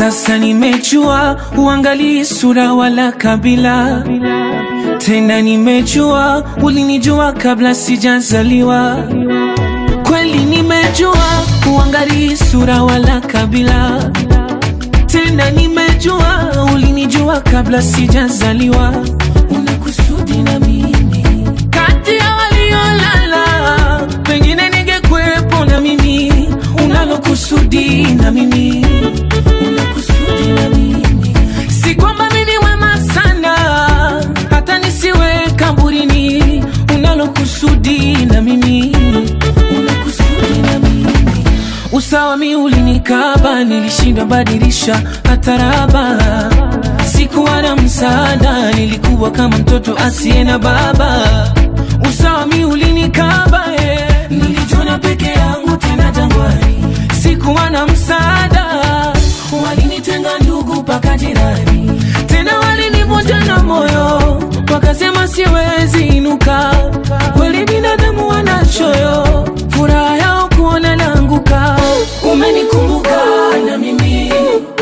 Sasa nimejua uangalii sura wala kabila tena, nimejua ulinijua kabla sijazaliwa. Kweli nimejua uangalii sura wala kabila tena, nimejua ulinijua kabla sijazaliwa. Una kusudi na mimi kati ya waliolala, pengine ningekuwepo na mimi. Unalo kusudi na mimi, una kusudi na mimi, si kwamba mimi ni wema sana hata nisiwe kaburini. Unalo kusudi na mimi, una kusudi na mimi Usawa mi ulinikaba, nilishindwa badilisha hata raba. Sikuwa na msaada, nilikuwa kama mtoto asiye na baba. Usawa mi ulinikaba, eh. Nilijiona peke yangu tena jangwani, sikuwa na msaada, walinitenga ndugu mpaka jirani, tena walinivunja na moyo, wakasema siwezi inuka. Kweli binadamu wanachoyo, furaha yao kuona naanguka. Umenikumbuka na mimi,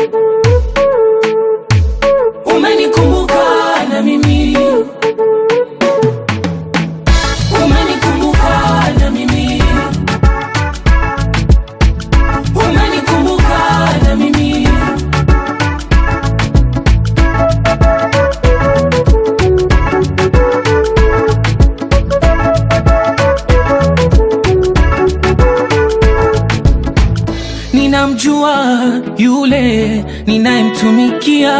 umenikumbuka na mimi, umenikumbuka na mimi, umenikumbuka na mimi. Ninamjua yule ninayemtumikia,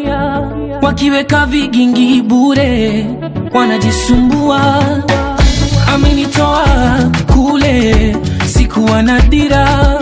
wakiweka vigingi bure wanajisumbua. Amenitoa kule, sikuwa na dira,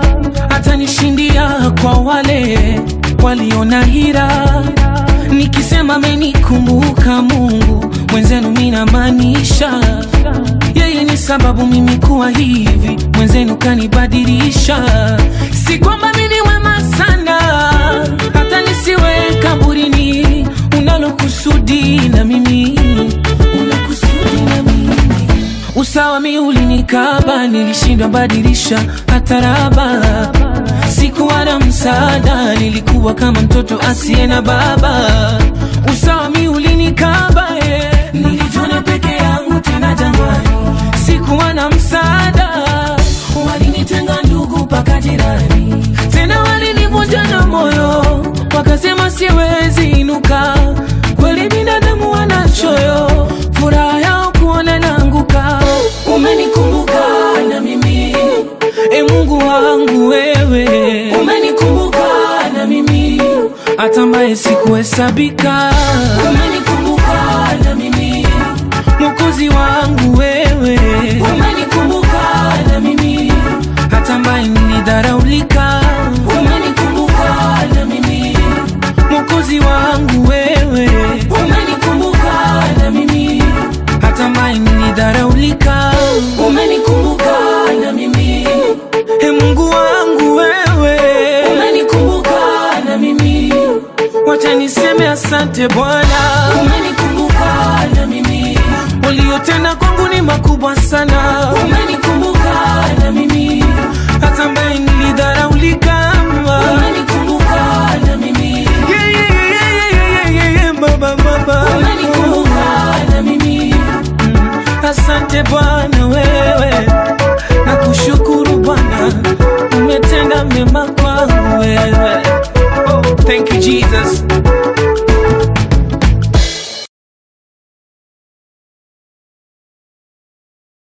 atanishindia kwa wale waliona hira. Nikisema amenikumbuka Mungu mwenzenu, minamaanisha yeye ni sababu mimi kuwa hivi, mwenzenu kanibadilisha. Si kwamba mimi ni wema sana hata nisiwe kaburini. Unalo kusudi na mimi, una kusudi na mimi. Usawa mi ulinikaba, nilishindwa badilisha hata raba. Sikuwa na msaada, nilikuwa kama mtoto asiye na baba. Usawa mi ulinikaba, eh. Nilijiona peke yangu tena jangwani, sikuwa na msaada, walinitenga ndugu mpaka jirani, tena walinivunja na moyo, wakasema siwezi inuka. Kweli binadamu wanachoyo, furaha yao kuona naanguka. Umenikumbuka na mimi, e Mungu wangu wewe, umenikumbuka na mimi, hata ambaye sikuhesabika. Umenikumbuka na mimi, Mwokozi wangu wewe, umenikumbuka na mimi, hata ambaye nilidharaulika. Umenikumbuka na mimi, Mwokozi wangu wewe, umenikumbuka na mimi, hata ambaye nilidharaulika. Umenikumbuka na mimi, e Mungu wangu wewe, umenikumbuka na mimi, wacha niseme asante Bwana, umenikumbuka na mimi, uliyotenda kwangu ni makubwa sana, umenikumbuka na mimi, hata ambaye nilidharaulika, umenikumbuka na mimi, yeah, yeah, yeah, yeah, yeah, yeah, yeah, baba, baba, umenikumbuka na mimi, asante Bwana wewe